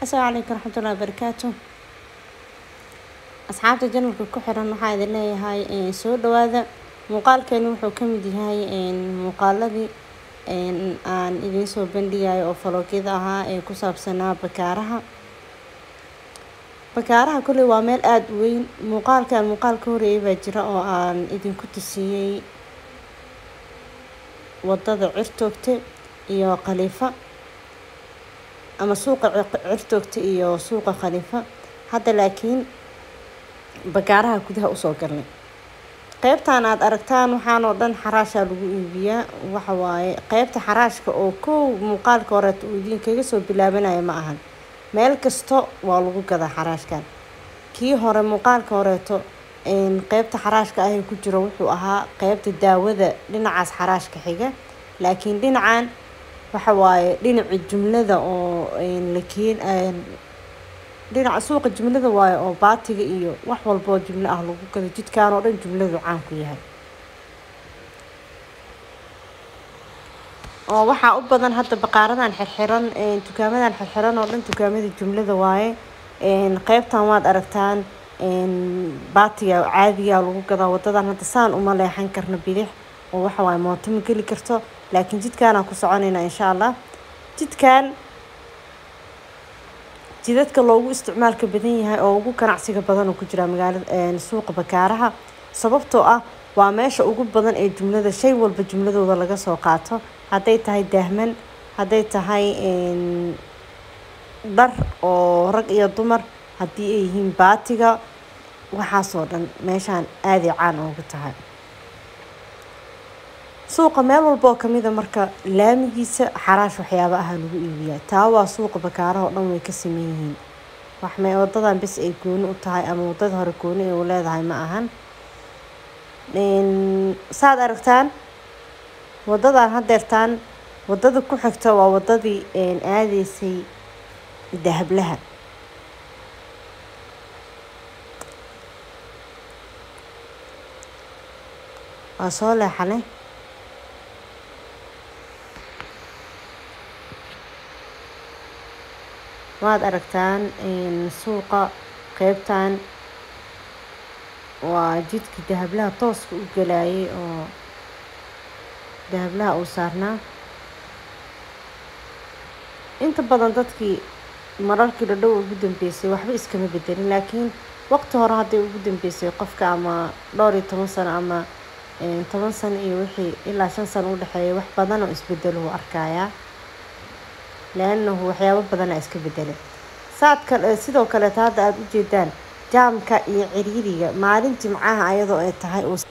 asalaamu calaykum waraxmatullahi wabarakaatu asxaabta janalka ku xiran waxaa idin leeyahay soo dhawaada muuqaalkeeni wuxuu ka mid yahay muuqaaladii aan idiin soo bandhigayo oo faloogyada ahaa ee ku saabsanaa bakaaraha bakaaraha kolley waa meel aada u weyn muuqaalkan muuqaal ka horeeyay baa jira oo aan idinku tusiyey wadada cirtoogte iyo khaliifa ama suuqa cirtoogta iyo suuqa khaliifa hadda laakiin bakaaraha gudaha usoo galnay qeybtan aada aragtaan waxaan oo dhan xaraashaa lagu iibiyaa waxa waaye qeybta xaraashka oo kow muuqaalka horeeto uu idinkaga soo bilaabanaya ma ahan meel kasta waa lagu gadaa xaraashkan kii hore muuqaalka horeeto qeybta xaraashka ahee ku jiro wuxuu ahaa qeybta daawada dhinacaas xaraashka xiga laakiin dhinacan waxa waaye dhinaci jumlada oo lakeen dhinaca suuqa jumlada waaye oo baatiga iyo wax walboo jumlo ah lagu gado jidkan oo dhan jumladu caan ku yahay oo waxaa u badan hadda baqaaradan xirxiran dukaamadan xirxiran oo dhan dukaamada jumlada waaye qeybtan waad aragtaan baatiga caadiga lagu gadaa wadadan hadda saan uma leexan karno bidix oo waxa waaye mooto ma geli karto laakiin jidkaanaan ku soconaynaa insha allah jidkan jidadka loogu isticmaalka badan yahay oo ugu ganacsiga badan oo ku jira magaalada suuqa bakaaraha sababtoo ah waa meesha ugu badan ee jumlada shay walba jumladooda laga soo qaato hadday tahay daahman hadday tahay dhar oo rag iyo dumar haddii ay yihiin baatiga waxaasoo dhan meeshaan aaday caan oogu tahay suuqa meel walba oo kamida marka laamigiisa xaraash waxyaaba aha lagu iibiyaa taa waa suuqa bakaaraha oo dhan way ka sameyn yihiin waxmay wadadan bes ay gooni u tahay ama wadada hore gooni ay u leedahay ma ahan saad aragtaan wadadan hadeertaan wadada ku xigta waa wadadii aadeysay dahablaha waa soo leexanay waad aragtaan suuqa qeybtan waa jidka dahablaha tooska u galayay oo dahablaha uu saarnaa inta badan dadkii mararkii dhadhow ugu dambeysay waxba iskama bedelin laakiin waqti hore hadday ugu dambeysay qofka ama dhowr iyo toban sano ama toban sano iyo wixii ilaa shan sano udhexeeya wax badan oo isbedelo uu arkayaa leanahu waxyaabo badanaa iska bedelay saad kale sidoo kaleeta hadda aada u jeedaan jaamka iyo ciriiriga maalin jimcaha ayadoo ay tahay uu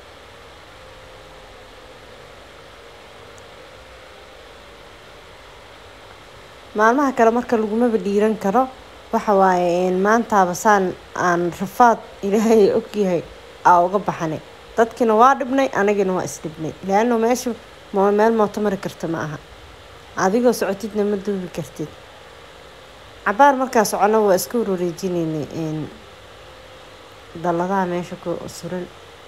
maalmaha kale marka lagumaba dhiiran karo waxa waaye maantaaba saan aan rafaad ilaahay ogyahay aa uga baxanay dadkiina waa dhibnay anagina waa isdhibnay leano meesha meel mooto mari karta ma aha adigoo socotidna ma duubi kartid cabaar markaa socono waa iska wareejinaynay dalladaha meesha ku suran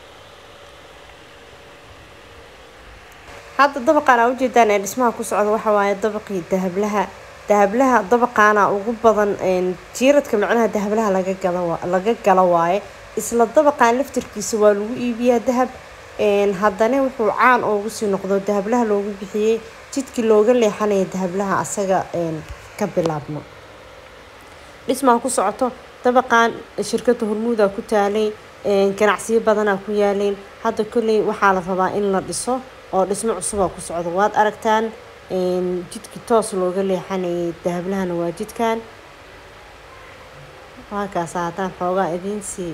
hadda dabaqaan aa ujeedaan ee dhismaha ku socda waxa waaye dabaqii dahablaha dahablaha dabaqaana ugu badan jiiradka macnaha dahablaha laga gala laga gala waaye isla dabaqaan laftirkiisa waa lagu iibiyaa dahab haddana wuxuu caan oogu sii noqdo dahablaha loogu bixiyey jidkii looga leexanaya dahablaha asaga ka bilaabno dhismaa ku socoto dabaqan shirkada hormuuda ku taalay ganacsiyo badanaa ku yaaleyn hadda kolley waxaa la rabaa in la dhiso oo dhismo cusubaa ku socdo waad aragtaan jidkii toos looga leexanayay dahablahana waa jidkan waakaasa haddaan xoogaa idiin sii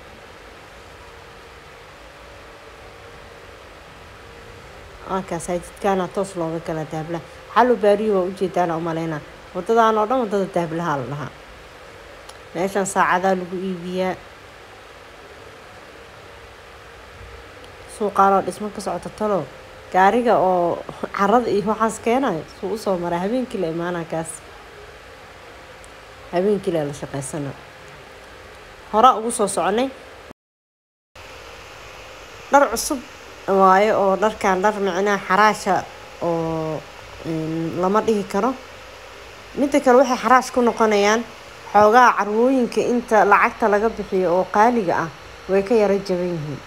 waakaasa jidkaana toos looga gala dahablaha xallo baariyo waa ujeedaana umaleynaa wadadaan oo dhan wadada dahablaha la dhahaa meeshan saacadaa lagu iibiyaa suuqaan oo dhismo ka socota talow gaariga oo carada iyo waxaas keenayo suu usoo maraa habeenkii la imaanaa kaas habeenkii la la shaqeysana horaa ugu soo soconay dhar cusub waayo oo dharkan dhar micnaha xaraasha oo lama dhihi karo midda kale waxay xaraash ku noqonayaan xoogaha carwooyinka inta lacagta laga bixiyo oo qaaliga ah way ka yaro jaban yihiin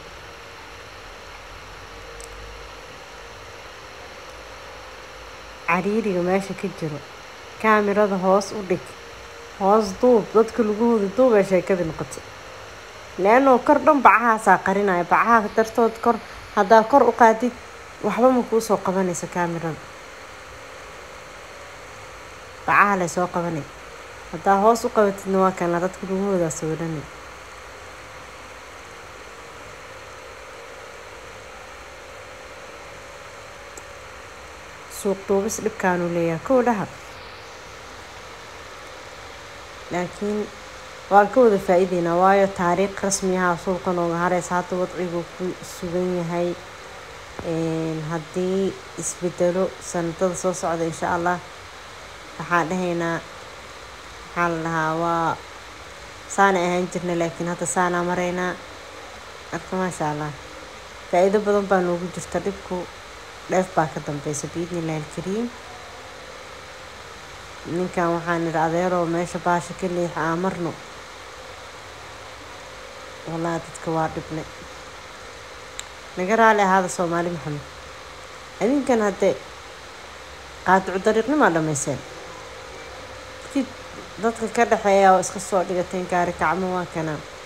cariiriga meesha ka jiro kaamirada hoos u dhig hoos duub dadka lagahooda duubay sheekadii noqotay leanoo kor dhan bacahaasaa qarinaya bacaha dartood kor haddaa kor u qaadid waxba ma kuu soo qabanaysa kaamirada bacaha lay soo qabanay haddaa hoos u qabatidna waa kana dadka lagahoodaa sawirana suuq duubis dhibkaanuu leeyahay kow dhaha laakiin waan ka wada faa-iideynaa waayo taariikh rasmiyaha suuqa nooga hareysa hadda wadcigu ku sugan yahay haddii isbedelo sanadada soo socda insha allah waxaan dhahaynaa maxaa la dhahaa waa saana ahaan jirna laakiin hadda saanaa maraynaa marka maasha allah faa-iido badan baa noogu jirta dhibku dheef baa ka dambeysa biidni illahi alkariim ninkan waxaan idhi adeeroo meesha baasha ka leexa aa marno wallahi dadka waa dhibnay naga raali ahaada soomaali maxamed adinkan haddee qaadicu dariiqnimaa dhammayseen dadka ka dhexeeya oo iska soo dhigateen gaari kacmo waa kanaa